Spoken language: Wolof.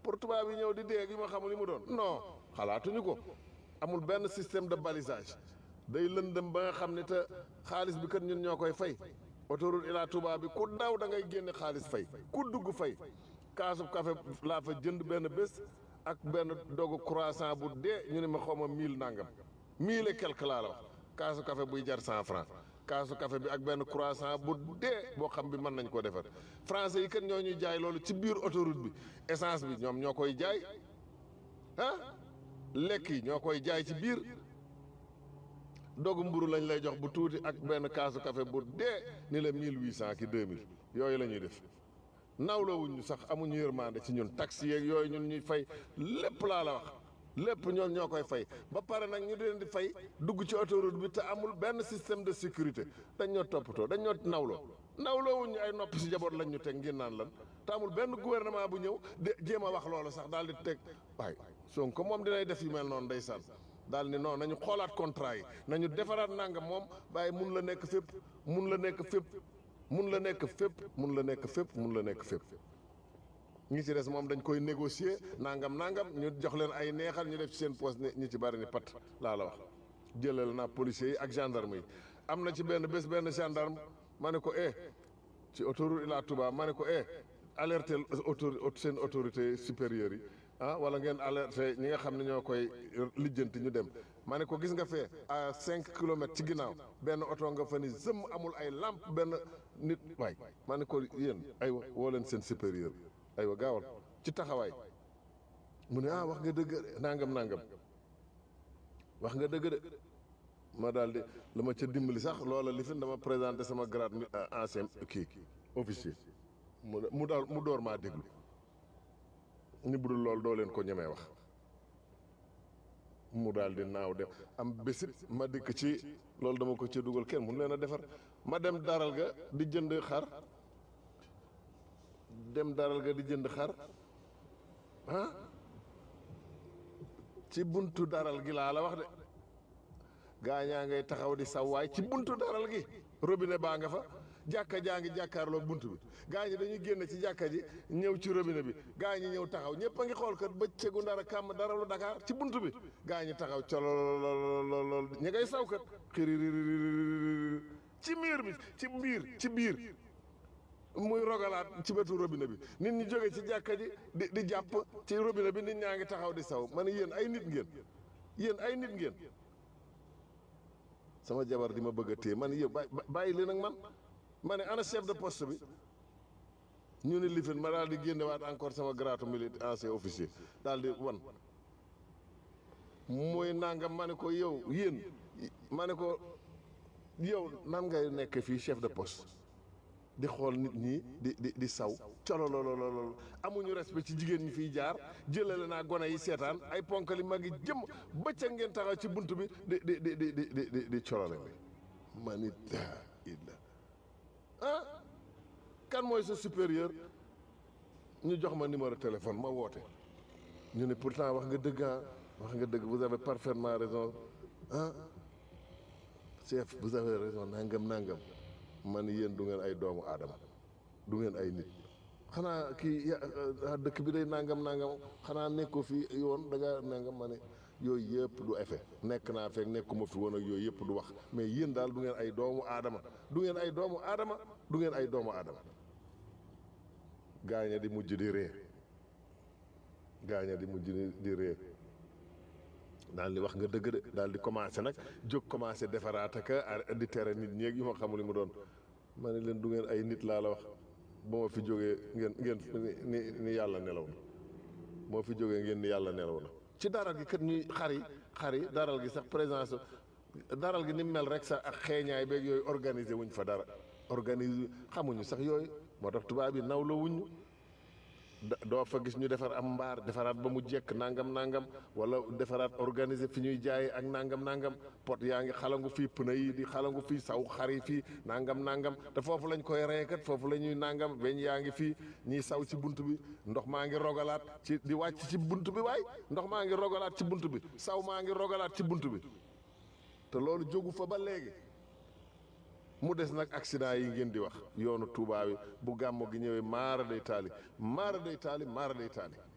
pour tubaab yi ñëw di dee gi ma xamul li mu doon non xalaatuñu ko amul benn système de balisage day lëndëm ba nga xam ne te xaalis bi kat ñun ñoo koy fay autoroute Ila Touba bi ku daw da ngay génne xaalis fay ku dugg fay kaasu café laa fa jënd benn bés ak benn dogu croissant bu dee ñu ne ma xaw ma mille nangam mille et quelque laa la wax kaasu café buy jar cent franc kaasu café bi ak benn croissant bu dee boo xam bi mën nañ koo defar français yi kat ñoo ñuy jaay loolu ci biir autoroute bi essence bi ñoom ñoo koy jaay ah lekk yi ñoo koy jaay ci biir dogu mburu lañ lay jox bu tuuti ak benn kaasu café bu dee ni la mille huit cent ki deux mille yooyu la ñuy def nawlawuñ ñu sax amuñu yërmande ci ñun taxi yeeg yooyu ñun ñuy fay lépp laa la wax lépp ñoom ñoo koy fay ba pare nag ñu leen di fay dugg ci autoroute bi te amul benn système de sécurité dañ ñoo toppatoo dañ ñoo nawloo nawloowuñ ñu ay nopp si jaboot lañ ñu teg ngir naan lan te amul benn gouvernement bu ñëw de jéem a wax loolu sax daal di teg waay Sonko moom dinay def yu mel noonu ndeysaan daal ni non nañu xoolaat contrat yi nañu defaraat nangam moom bàyyi mun la nekk fépp mun la nekk fépp mun la nekk fépp mun la nekk fépp mun la nekk fépp ñi ci des moom dañ koy négocier nangam nangam ñu jox leen ay neexal ñu def ci seen poste ñi ci bari ni pat laa la wax jëlal naa policiers yi ak gendarme yi am na ci benn bés benn gendarme ma ne ko eh ci autoroute Ila Touba ma ne ko eh alerter autori seen autorité supérieure yi ah wala ngeen alerter ñi nga xam ne ñoo koy lijjanti ñu dem ma ne ko gis nga fee à cinq kilomètres ci ginnaaw benn oto nga fa ni zëm amul ay lampe benn nit waay ma ne ko yéen aywa woo leen seen supérieur aywa gaawal ci taxawaay mu ne ah wax nga dëgg nangam nangam wax nga dëgg de ma daal di la ma ca dimbali sax loola li fi dama présenté sama grade mi ancien kii officier mu mu daal mu door maa déglu ni budul loolu doo leen ko ñemee wax mu daal di naaw dem am bésit ma dikk ci loolu dama ko ca dugal kenn mun leen a defar ma dem daral ga di jënd xar dem daral ga di jënd xar ah ci buntu daral gi laa la wax de gaañaa ngay taxaw di sawaay ci buntu daral gi robinet baa nga fa jàkka jaa ngi jàkkaarloo buntu bi gaa ñi dañuy génn ci jàkka ji ñëw ci robinet bi gaa ñi ñëw taxaw ñëpp a ngi xool kat bëccëgu ndara kàmm daralu Dakar ci buntu bi gaa ñi taxaw cololololol ñi ngay saw kat xiririr ci miir bi ci biir ci biir muy rogalaat ci wetu robinet bi nit ñi jóge ci jàkka ji di di jàpp ci robinet bi nit ñaa ngi taxaw di saw ma ne yéen ay nit ngeen yéen ay nit ngeen sama jabar di ma bëgg a téye man yéen bàyyi leen ak man ma ne ana chef de poste bi ñu ne lifin ma daal di génnewaat encore sama grade militaire ancien officier daal di wan mooy nangam ma ne ko yow yéen ma ne ko yow nan ngay nekk fii chef de poste di xool nit ñi di di di saw cololololol amuñu respect ci jigéen ñi fiy jaar jëlale naa gone yi seetaan ay ponkali mag yi jëm bëccëg ngeen taxaw ci bunt bi di di di di di di di di colole ma nit illa ah kan mooy sa supérieur ñu jox ma numéro téléphone ma woote ñu ne pourtant wax nga dëgg ah wax nga dëgg vous avez parfaitement raison ah chef vous avez raison nangam nangam man yéen du ngeen ay doomu aadama du ngeen ay nit xanaa kii ya dëkk bi day nangam nangam xanaa nekkoo fi yoon da nga nangam ma ne yooyu yëpp du effet nekk naa fekk nekkuma fi woon ak yooyu yëpp du wax mais yéen daal du ngeen ay doomu aadama du ngeen ay doomu aadama du ngeen ay doomu aadama gaaña di mujj di ree gaaña di mujj di ree daal di wax nga dëgg de daal di commencé nag jóg commencé defaraat ak di tere nit ñeeg yu ma xamul li mu doon ma ne leen du ngeen ay nit laa la wax ba ma fi jógee ngeen ngeen ni ni yàlla nelaw na moo fi jógee ngeen ni yàlla nelaw na ci daral gi kat ñuy xar yi xar yi daral gi sax présence daral gi ni mel rek sax ak xeeñaay beeg yooyu organiser wuñ fa dara organiser xamuñu sax yooyu moo tax tubaab yi naw la wuñu doo fa gis ñu defar am mbaar defaraat ba mu jekk nangam nangam wala defaraat organiser fi ñuy jaayee ak nangam nangam pot yaa ngi xalangu fii pneu yi di xalangu fii saw xar yi fii nangam nangam te foofu lañ koy reekat foofu la ñuy nangam weñ yaa ngi fii ñiy saw ci bunt bi ndox maa ngi rogalaat ci di wàcc ci bunt bi waay ndox maa ngi rogalaat ci bunt bi saw maa ngi rogalaat ci bunt bi te loolu jógu fa ba léegi mu des nag accident yi ngeen di wax yoonu Touba bi bu gàmmo gi ñëwee maara day taali maara day taali maara day taali